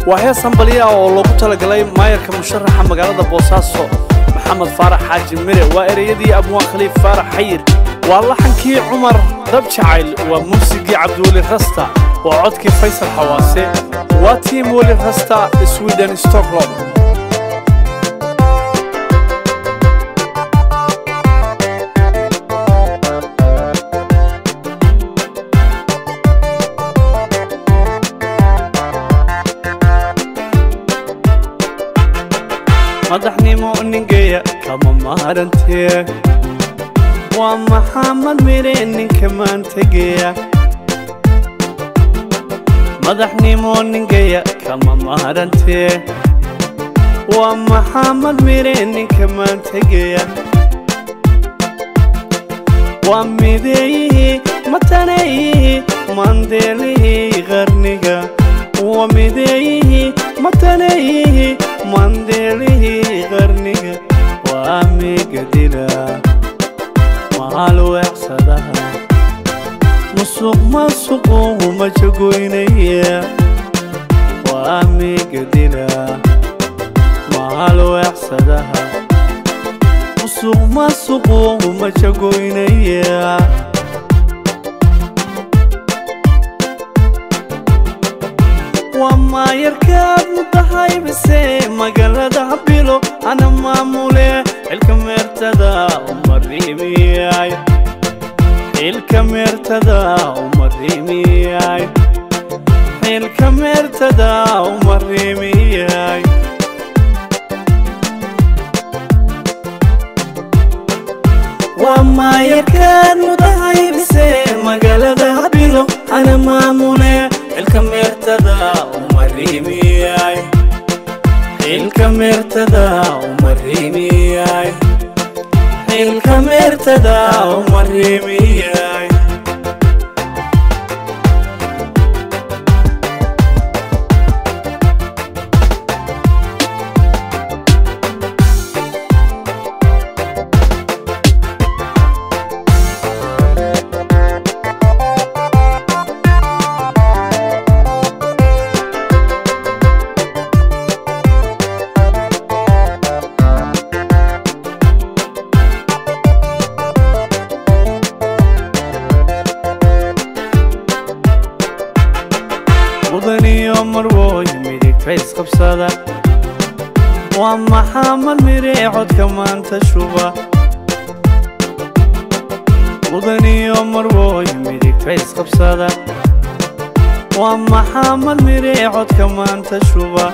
waa hees hambaliya oo loogu talagalay maayarka musharaxa magaalada boosaaso maxamed faarax xaaji mire waa ereyadii abwaan khaliif faarax xayir waa laxankii cumar dab jacayl waa muusigii cabdiweli rasta waa codkii faysal xawaase waa tiim weli rasta sweden stockholm madaxnimo ningeya kama maarantee waa maxamed mire ninka maantegeya madaxnimo ningeya kama maarantee waa maxamed mire ninka maantegeya waa mideeyihii mataneeyihii mandeelihii qarniga waa mideeyihii mataneeyihii mandeelihii qarniga waa migadila maal weecsadaha musuq masuqu majagoynaya waa migadila maal weecsadaha musuq masuqu majagoynaya waa maayarkaad mudahay bise magaalada bilo ana maamule xilka meertada umariimiyay xilka meertada umariimiyay xilka meertada umariimiyay waa maayarkaad mudahay bise magaalada bilo ana maamule xilka meertada umariimiyay xilka meertada umariimiyay xilka meertada umariimiyay mudaniyo marwooy midigta isqabsada waa maxamed mire codka maanta shuba mudaniyo marwooy midigta isqabsada waa maxamed mire codka maanta shuba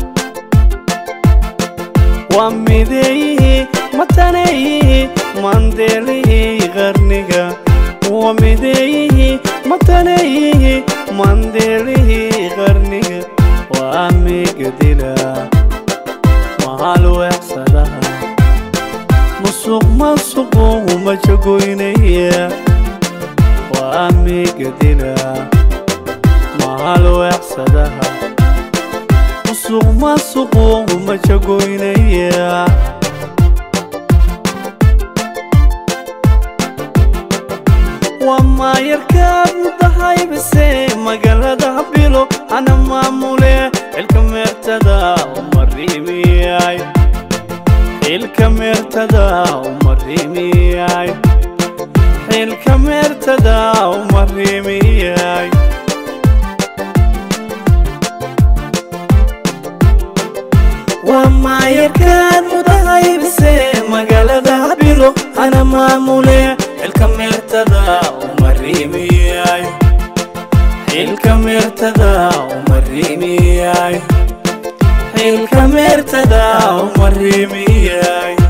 waa mideeyihii mataneeyihii mandeelihii qarniga waa mideeyihii mataneeyihii mandeelihii qarniga waa migadila maal weecsadaha musuq masuqu majagoynaya waa migadila maal weecsadaha musuq masuqu majagoynaya waa maayarkaad mudahay bise magaalada bilo ana maamule xilka meertada umariimiyay xilka meertada umariimiyay xilka meertada umariimiyay waa maayarkaad mudahay bise magaalada bilo ana maamule xilka meertada umariimiyay xilka meertada umariimiyay xilka meertada umariimiyay